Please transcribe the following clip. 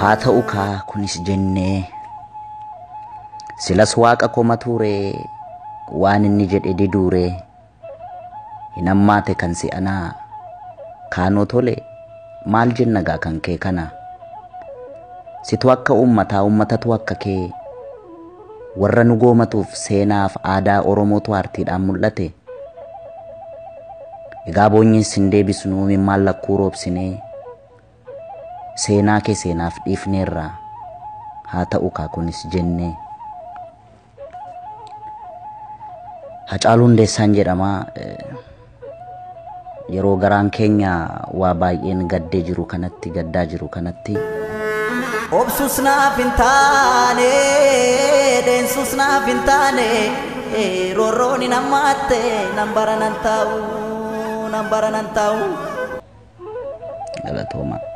haa ta'u kaa kunis jennee silas waaqa koma tuuree waan inni jedhe diduuree hin hammaate kan si anaa kaanoo tole maal jenna gaa kan kee kana situ akka ummataa ummatatu akka kee warra nu goomatuuf seenaaf aadaa oromootu aartiidhaan mul'ate egaa boonyiin sin deebisnu mimmaan lakkuu roobsinee seenaa kee seenaaf dhiifneerra haa ta'u kaa kunis jennee Hacaaluu Hundeessaan jedhama yeroo garaan keenya waa baay'een gaddee jiru kanatti gaddaa jiru kanatti Obsus naaf hin taane, deensus naaf hin taane, roorroon hin hammaatte, nan bara nan taa'u, nan bara nan taa'u. galatooma.